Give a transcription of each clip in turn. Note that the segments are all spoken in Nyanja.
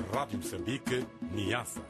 Rádio Moçambique, Niassa.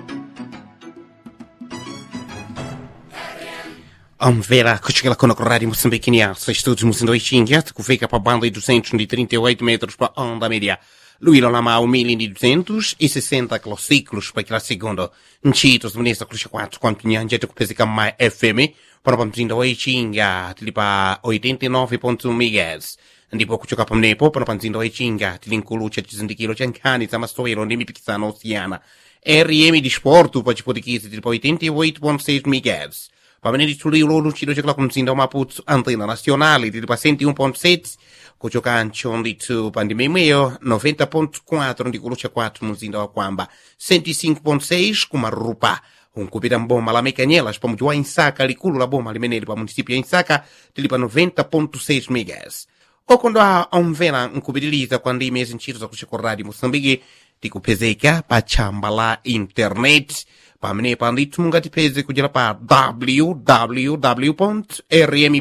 Omvela kuchikila kono ku rádio Moçambique Niassa, estudos Moçambique Xingia, que fica para a banda de 238 metros para a onda média. Luílo Lamau 1260 quilociclos para aquela segunda. Nchitos, Ministro Cruxa 4, quanto Nyanja, que pesa mais FM, para a mzinda wa Xingia, tilipa 89.1 MHz. ndipo kuchoka pamnepo pano pa mzinda wa ichinga tili nkulucha chizindikiro cha nkhani za masewero ndi mipikisano osiyana rm disporto pa chipotikizi tili pa 88.6 MHz pamene litchuliro luchito chakula ku mzinda wa maputo antena nacional tili pa 101.7 kuchokancho ndithu pa ndima imweyo 90.4 ndikulucha kwathu mu mzinda wa kwamba 105.6 ku marupa unkupita mboma la mekanyelas pa mudzi wa insaka likulu la boma limeneli pa munisipio ya insaka tili pa 90.6 MHz okondwa omvera nkupitiliza kwa ndime zintchito zakucha ku radio moçambique tikupezeka pa tchamba la internet pamenepa ndithu mungatipeze kudzera pa www rm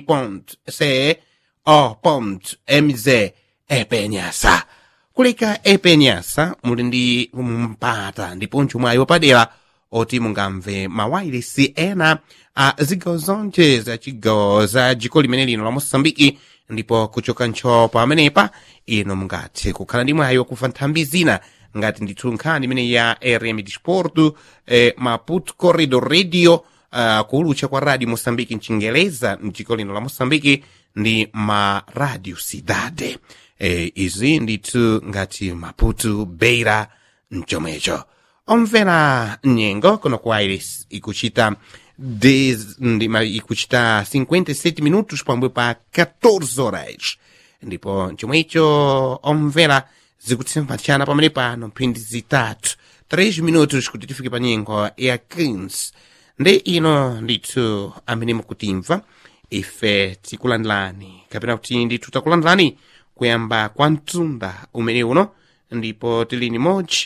co mz epenyasa kuleka epenyasa muli ndi mpata ndiponso mwayi wapadera oti mungamve mawayilesi ena a zigawo zonse za chigawo za dziko limene lino la moçambike ndipo kuchoka ntcho pamenepa ino mungathe kukhala ndi mwayi wakumva nthambi zina ngati ndithu nkhani imene ya rm disporto eh, maputo corridor radio uh, kuulucha kwa radio moçambique mchingeleza mdziko lino la moçambique ndi ma radio cidade eh, izi ndithu ngati maputo beira mchomwecho omvera nyengo kuno ku aires ikuchita Dez, ndima ikuchita 57 minutos pamwe pa 14 horas ndipo chomwe icho omvera zikutsembatchana pamene pano mphindi zitatu 3 minutos kuti tifike pa nyengo ya 15 ndi ino ndithu amene mukutimva ife tikulandilani kapena kuti ndithu takulandilani kuyamba kwa mtunda umene uno ndipo tili ni moji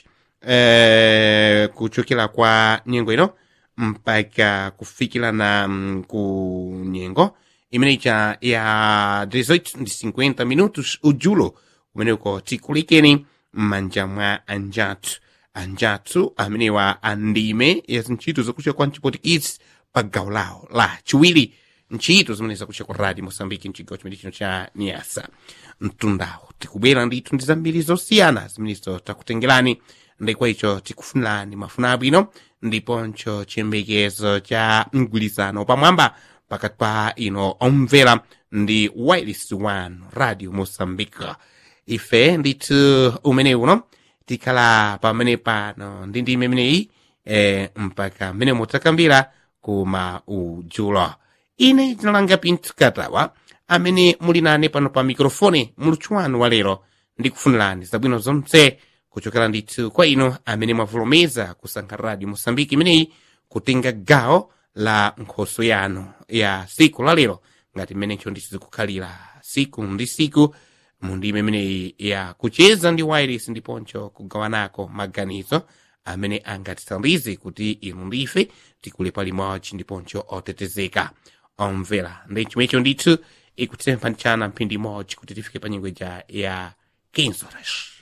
eh, kuchokera kwa nyengo ino mpaka kufikira na mm, ku nyengo imene icha ya 18 ndi 50 minutos ujulo umene uko tikulikeni m'manja mwa anjathu anjathu amenewa andime ya zintchito zakucha kwa mchipotikisi pa gawo lawo la chiwiri ntchito zimene zakucha kwa radio moçambique mchigawo chimene chino cha niasa mtundawo tikubwera ndithu ndi zambiri zosiyana zimenezo takutengerani ndikwa icho tikufunirani mafuna abwino ndiponso chiyembekezo cha mgwirizano pamwamba pakati pa ino omvera ndi wireless one radio moçambique ife ndithu umene uno tikhala pamene pano ndi ndime imeneyi eh, mpaka mmene mutakambira kuma ujulo ine tinalanga pinthu katawa amene muli nane pano pa mikrofoni mulutchuwanu wa lero ndikufunirani zabwino zonse kuchokera ndithu kwa ino amene mwavulomeza kusankha radio moçambique imeneyi kutenga gawo la nkhoso yanu ya siku la lero ngati mmenencho ndithu zikukhalira siku ndi siku mundime imeneyi ya kucheza ndi wireless ndiponso kugawanako maganizo amene angatithandize kuti inu ndife tikule palimodzi ndiponso otetezeka omvera ndi chomwecho ndithu ikutempha ntchana mphindi imodzi kuti tifike pa nyingweja ya 15 horas